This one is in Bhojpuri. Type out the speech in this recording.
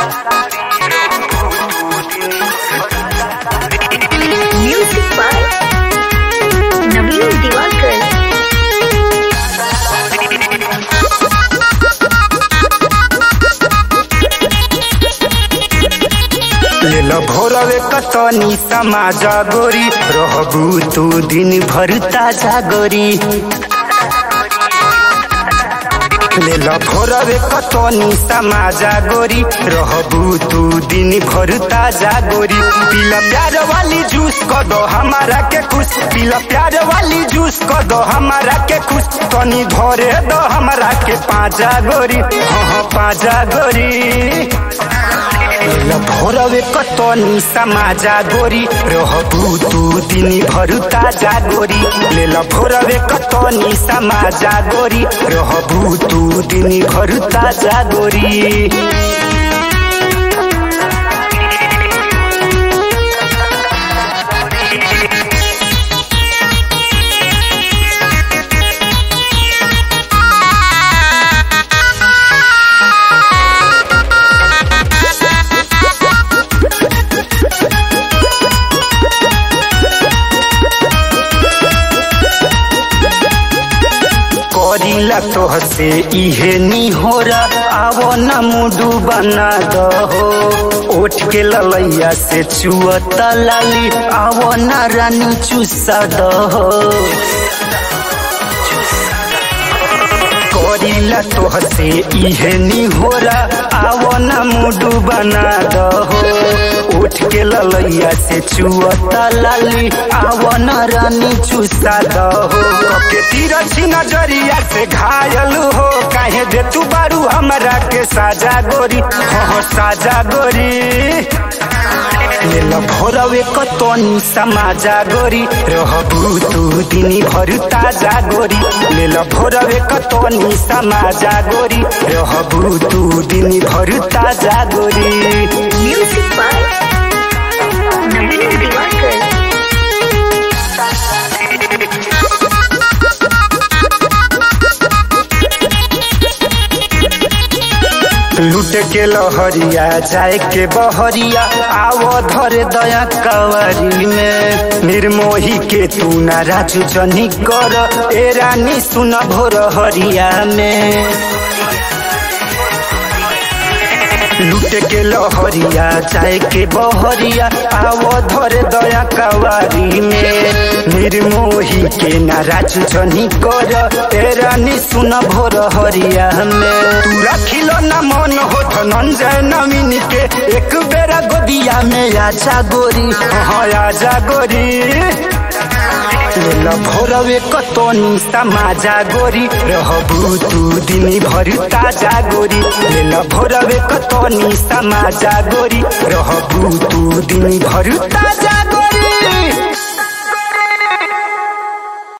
Music by Naveen Diwakar. लेल भोरवे कतनी समाजा गोरी रहबू तू दिन भर ताजा गोरी लेल भोरवे कतनी समाजा गोरी रहबू तू दिन भर ताजा गोरी पीला प्यार वाली जूस क दो हमारा के खुश पीला प्यार वाली जूस क दो हमारा के खुश तनी धरे दो हमारा के पाजा गोरी हाँ हाँ पाजा गोरी भोरवे कतनी समाजा गोरी रहबू तू दिन भर ताजा गोरी लेल भोरवे कतनी समाजा गोरी रहबू तू दिन भर ताजा गोरी करीला तोहसे इहे निहोरा आवो न मुडू बना दहो ओठ के ललैया से चुअता लाली आवो न रानी चुसा दहो करीला तोहसे इहे निहोरा आवो न मुडू बना दहो उठ के ललैया से चुअता लाली आवो न रानी चुसा दहो के तीरछी नजरिया से घायल हो काहे दे तू बारू हमरा के साजा गोरी हो साजा गोरी लेल भोरवे कतनी समाजा गोरी रहबू तू दिनी भर ताजा गोरी लेल भोरवे कतनी समाजा गोरी रहबू तू दिनी भर ताजा गोरी Music by Naveen Diwakar. लूट के लहरिया जाए के बहरिया आवो धर दया कवरी में निर्मोही के तू ना राजू जनी कर ए रानी सुन भोर हरिया में लूट के लहरिया जाए के बहरिया आवो धर दया कवारी में निर्मोही के नाराज जनी कर ए रानी सुन भोर हरिया में तू रखिलो न मन हो धनंजय नवीन के एक बेरा गोदिया में आजा गोरी हाँ आजा गोरी लेल भोरवे कतनी समाजा गोरी रहबू तू दिन भर ताजा गोरी लेल भोरवे कतनी समाजा गोरी रहबू तू दिन भर ताजा